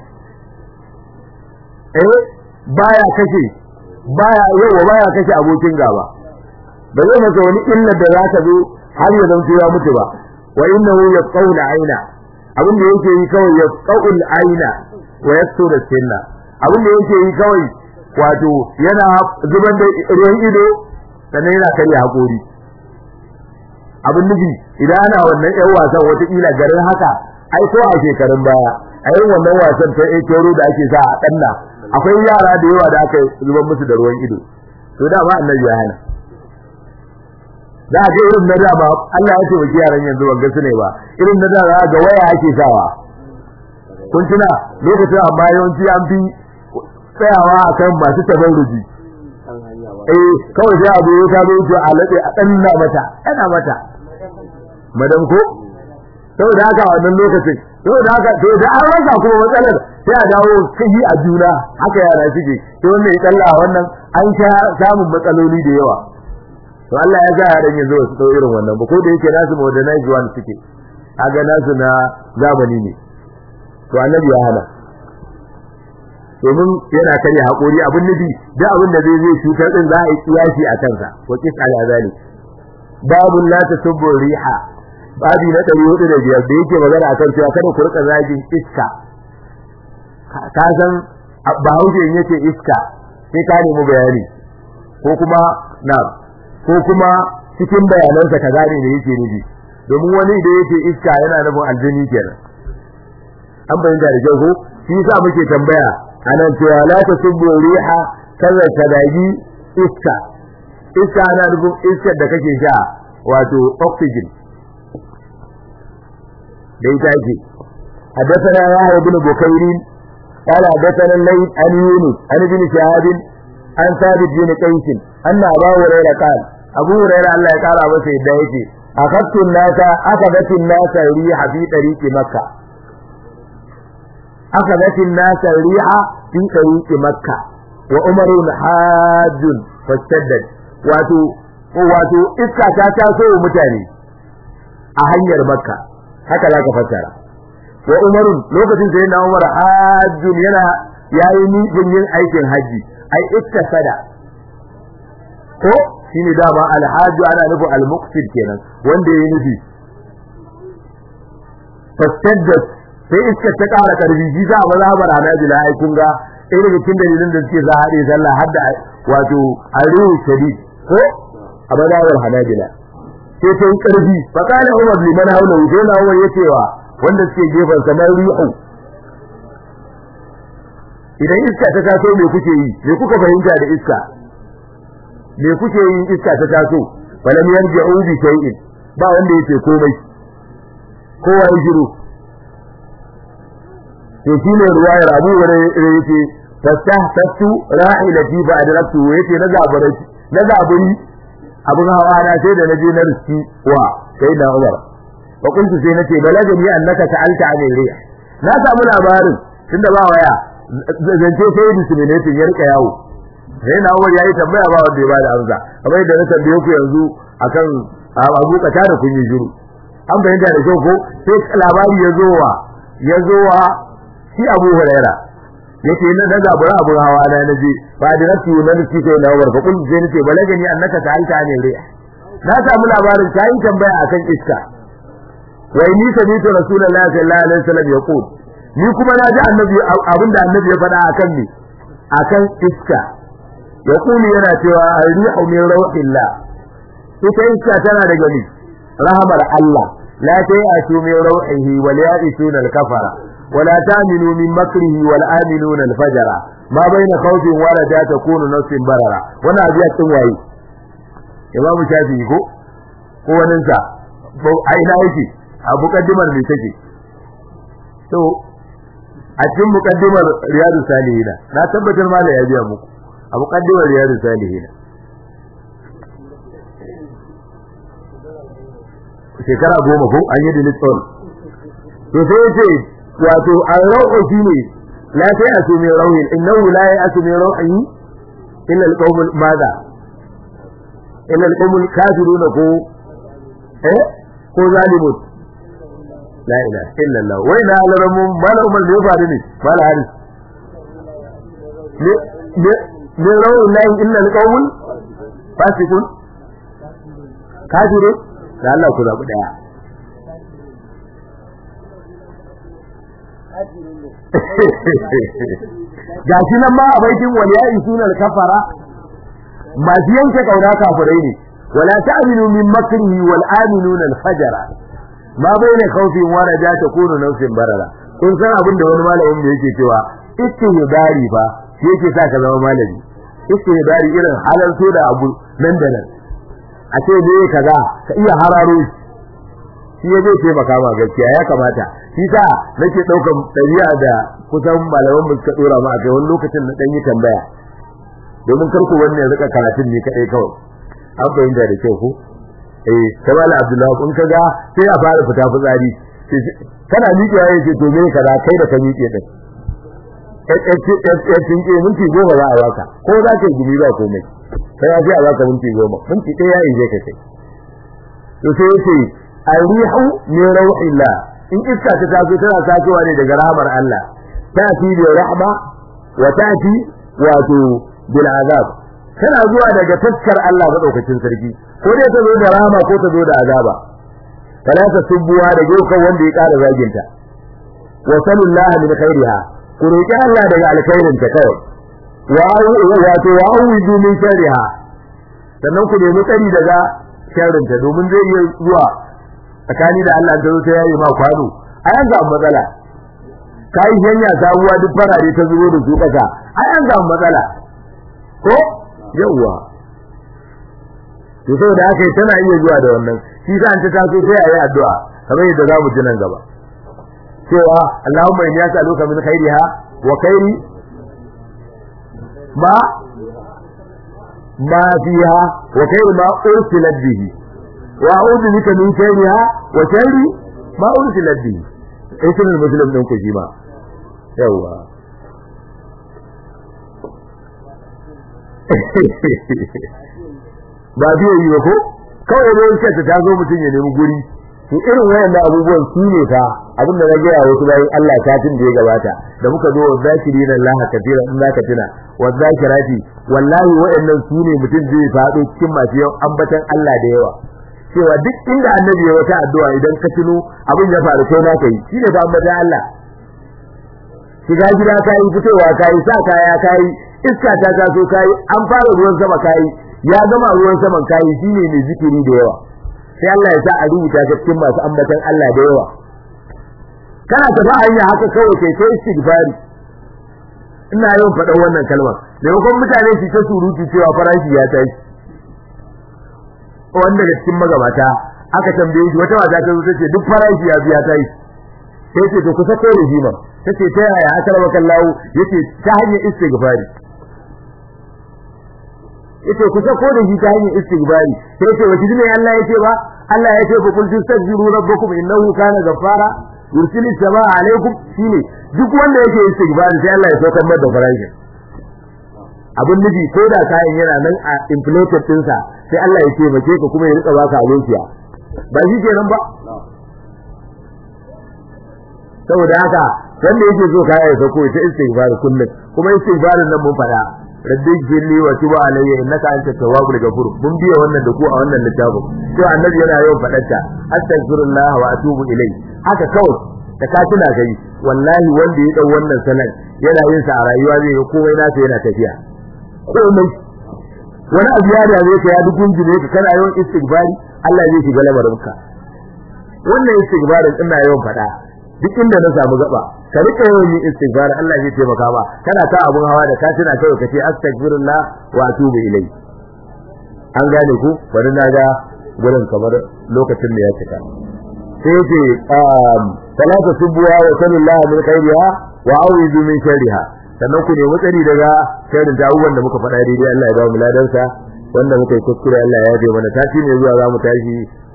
eh baya kashe baya yawa baya kashe abokin gaba ba zai masa wani illa da za ta zo har ya zanto ya mutu ba wa innahu yaqawla aina abin da yake yi kawai yaqawul aina wa yasturu sinna abin da yake yi kawai wato yana zubar da ruwan ido sannan yana karya hakori abin nufi idan ana wannan yan wasan wataƙila garin haka ai ko a shekarun baya a yin wannan wasan ta ekero da ake sa a ɗanna akwai yara da yawa da aka zubar musu da ruwan ido to da ba annabi ya hana za a ga irin na da ba Allah ya ce wa yaran yanzu ban gasu ne ba irin na da ga waya ake sawa kun tuna lokacin amma yawanci an fi tsayawa akan masu tabarruji eh kawai sai abu ya ta zo a lade a danna mata ana mata madam ko saboda haka a wannan lokacin saboda haka to da an rasa kuma matsalar sai a dawo kai a juna haka yara suke sai wannan ya kalla wannan an sha samun matsaloli da yawa to Allah ya ga yaran yanzu su dau irin wannan ba ko da yake nasu modernized one suke kaga nasu na zamani ne to annabi ya hana domin yana karya hakuri abin nufi da abin da zai zai cutar din za a yi kiyasi a kansa wa kis ala zalik babun la tasubbu riha babi na 405 da yake magana akan cewa kada ku rika zagin iska ka san bahaushe in yace iska sai ka nemi bayani ko kuma na ko kuma cikin bayanansa ka gane me yake nufi domin wani da yake iska yana nufin aljini kenan an bayyana da kyau ko shi yasa muke tambaya anan cewa la tasubbu riha kaza kadagi iska iska ana nufin iskar da kake sha wato oxygen da ita ce حدثنا يحيى بن بكير قال حدثنا الليث عن يونس عن ابن شهاب عن ثابت بن قيس أن أبا هريرة قال أبو هريرة الله قال أبو سيد يجي أخذت الناس أخذت الناس الريح في طريق مكة أخذت الناس الريح في طريق مكة وعمر حاج فاشتدد واتو wato iska ta taso mutane a hanyar makka haka za ka fassara wa umarun lokacin sai na umar hajjun yana yayi nufin yin aikin haji ai sada ko shine dama alhaju ana nufin almuqsid kenan wanda yayi nufi fastaddat sai iska ta ƙara karfi shi za a mazhabar hanabila ai kun ga ɗaya daga cikin dalilin da suke za a haɗe sallah har da wato arihu shadid ko a mazhabar hanabila sai ta yi ƙarfi fa kana umar liman haula sai na umar ya cewa wanda suke gefen kamar rihu idan iska ta taso me kuke yi me kuka fahimta da iska me kuke yin iska ta taso falam yarji'u bi shay'in ba wanda yake komai kowa ya shiru to shine ruwayar Abu Hurairah yake fastahtu ra'ilati fa adraktu yace na zabari na zaburi abun hawa na sai da naje na riski wa sai da Umar fa kuntu sai nace balagani annaka ta'alta an rih na samu labarin tunda ba waya zance sai discriminating ya rika yawo sai na Umar yayi tambaya ba wanda ya bada amsa kamar da na tambaye ku yanzu akan Abu Kata da kun yi shiru an bayyana da kyau ko sai labari ya zo wa ya zo wa shi Abu Huraira yake na da zabura abu hawa na naje ba da nasu na nufi kai na Umar fa kun je nace balagani annaka ta'alta ne rai na samu labarin kai tambaya akan iska wai ni sami'tu rasulullahi sallallahu alaihi wasallam yaqul ni kuma na ji annabi abinda annabi ya faɗa akan ni akan iska yaqulu yana cewa ar-rihu min rawhillah ita iska tana daga ni rahamar Allah la ta'atu min rawhihi wa la ya'tuna al-kafara wa la ta'minu min makrihi wa la aminuna al-fajra ma baina khawfin wa raja takunu nafsin barara wannan abiya tun waye imamu shafi'i ko ko wannan sa a ina yake a mukaddimar me take to a cikin mukaddimar riyadu salihina na tabbatar mala ya biya muku a mukaddimar riyadu salihina shekara goma ko an yi delete all to sai yace wato ar-rauhu shine la sai asumi rauhin innahu la ya'sumi rauhi illa al-qawmul madha illa al-qawmul kafiruna ko eh ko zalimun la ilaha illa Allah wai na laramu mala umar da ya faru ne mala haris ne ne ne rawu lahi illa al-qawmul fasiqun kafirun da Allah ku zabi daya gashi nan ma a baitin waliyayi sunan kafara masu yanke kauna kafirai ne wala ta'minu min makrihi wal aminuna al fajara ma baina khawfin wa raja takunu nafsin barara kun san abin da wani malamin da yake cewa istihbari fa shi yake sa ka zama malami istihbari irin halarto da abu nan da nan a ce ne kaza ka iya hararo shi ya zai taimaka ma gaskiya ya kamata shi sa nake daukan ɗabi'a da kusan malaman mu suka dora ma a kai wani lokacin na dan yi tambaya domin karku wannan rika karatun ne kadai kawai an fahimta da kyau ko eh kamala abdullahi kun kaga sai a fara fita fitsari kana miƙewa yake to me kaza kai da ka miƙe din eh tinke minti goma za a baka ko za ka gumi ba komai sai ya fi a baka minti goma minti ɗaya ya ije ka kai to sai yace arihu min rauhillah in iska ta taso tana tasowa ne daga rahmar Allah ta'ti bi rahma wa ta'ti wato bil azab tana zuwa daga taskar Allah madaukakin sarki ko dai ta zo da rahama ko ta zo da azaba fala ta subuwa da gokan wanda ya ƙara zaginta wa sallallahu min khairiha ku roki Allah daga alkhairin ta kawai wa wato wa awidu min sharriha sannan ku nemi tsari daga sharrin ta domin zai iya zuwa tsakani da Allah da ta yayi ma kwano a yanzu an matsala kai hanya sabuwa duk farare ta zubo da su kasa a yanzu an matsala ko yawwa to saboda haka tana iya zuwa da wannan shi sa an ta taso sai ayi addu'a kamar yadda za mu ji nan gaba cewa Allahumma inni as'aluka min khairiha wa khairi ma ma fiha wa khairi ma ursilat bihi wa a'udhu bika min sharriha wa sharri ma ursilat bihi ai sunan muslim din ku ji ma yawa ba biyo yi ba ko kawai ne yake ta zo mutum ya nemi guri to irin wayannan abubuwan su ne fa abin da na gaya wasu bayan Allah kafin da ya gabata da muka zo zakirina Allah kafira in zaka tuna wa zakirati wallahi wayannan su ne mutum zai faɗo cikin masu yawan ambatan Allah da yawa cewa duk inda annabi ya wata addu'a idan ka tuno abin ya faru kai na kai shine fa ambatan Allah shiga gida kai fitowa kai sa kaya kai iska ta taso kai an fara ruwan sama kai ya gama ruwan saman kai shine mai zikiri da yawa sai Allah ya sa a rubuta ta cikin masu ambatan Allah da yawa kana tafi hanya haka kawai kai kai istighfari ina yawan faɗan wannan kalmar maimakon mutane su ta surutu cewa farashi ya tashi wanda da cikin magabata aka tambaye shi wata mata ta zo tace duk farashi ya biya tashi sai ce to kusa kai rijima tace ta yaya aka raba kallahu yace ta hanyar istighfari yace ku sako da shi ta hanyar istighfari sai ce wace ne Allah yace ba Allah yace ku kul tastaghfiru rabbakum innahu kana ghaffara yursilis samaa alaikum shine duk wanda yake istighfari sai Allah ya saukar masa da farashi abin nufi ko da kayan yana nan a inflated dinsa sai Allah ya taimake ka kuma ya rika baka abociya ba shi kenan ba saboda haka wanda yake so kaya ya sauko ita istighfar kullum kuma istighfarin nan mun fada rabbi jilli wa tuba alayya innaka anta tawwabul ghafur mun biya wannan da ku a wannan littafin to annabi yana yawan fadarta astaghfirullah wa atubu ilai haka kawai da ka tuna kai wallahi wanda ya dau wannan sanan yana yin sa a rayuwa zai ga komai nasa yana tafiya komai wani abu ya dame ka ya dukun jine ka kana yawan istighfari Allah zai shiga lamarinka wannan istighfarin ina yawan fada duk inda na samu gaba ka rika yawan yin istighfar Allah zai taimaka ba kana ta abun hawa da ka tuna kai ka ce astaghfirullah wa atubu ilai an gane ku bari na ga gurin kamar lokacin da ya cika sai yace um salatu subwa wa sallallahu min khairiha wa a'udhu min sharriha sannan ku nemi tsari daga sharrin ta abubuwan da muka faɗa daidai Allah ya ba mu ladansa wanda muka yi kuskure Allah ya yabe mana tashi ne zuwa za mu tashi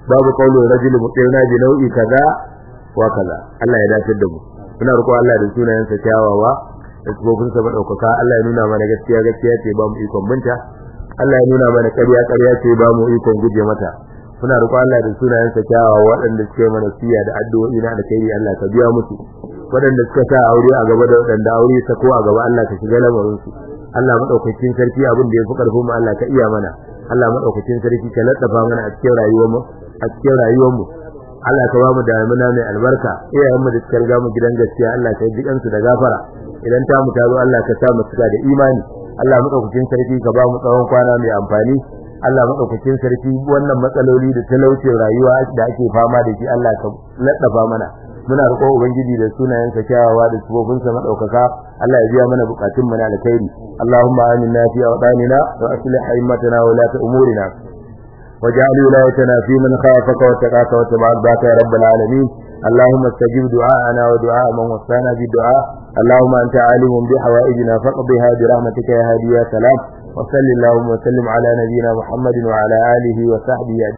babu qaulul rajuli mutirna bi nau'i kaza wa kaza Allah ya dace da mu muna roƙo Allah da sunayensa kyawawa da tsofin sa madaukaka Allah ya nuna mana gaskiya gaskiya ce ba mu ikon binta Allah ya nuna mana ƙarya ƙarya ce ba mu ikon guje mata muna roƙo Allah da sunayensa kyawawa waɗanda suke mana siya da addu'o'i na alkhairi Allah ka biya musu waɗanda suka sa aure a gaba da waɗanda aure ta ko a gaba Allah ka shiga lamarin su Allah madaukakin sarki abin da yafi karfin mu Allah ka iya mana Allah madaukakin sarki ka laddafa mana a cikin rayuwar mu a cikin rayuwar mu Allah ka ba mu damuna mai albarka iyayen mu da suka riga mu gidan gaskiya Allah ka yi su da gafara idan ta mu tazo Allah ka sa mu cika da imani Allah madaukakin sarki ka ba mu tsawon kwana mai amfani Allah madaukakin sarki wannan matsaloli da talaucin rayuwa da ake fama da shi Allah ka laddafa mana muna roƙon ubangiji da sunayensa kyawawa da sifofinsa madaukaka Allah ya biya mana bukatun mu na alkhairi Allahumma aminna fi awdanina wa aslih a'immatana wa la umurina واجعل ولايتنا في من خافك واتقاك واتبع رضاك يا رب العالمين اللهم استجب دعاءنا ودعاء من وصانا بالدعاء اللهم انت عالم بحوائجنا فاقضها برحمتك يا هادي يا سلام وصل اللهم وسلم على نبينا محمد وعلى اله وصحبه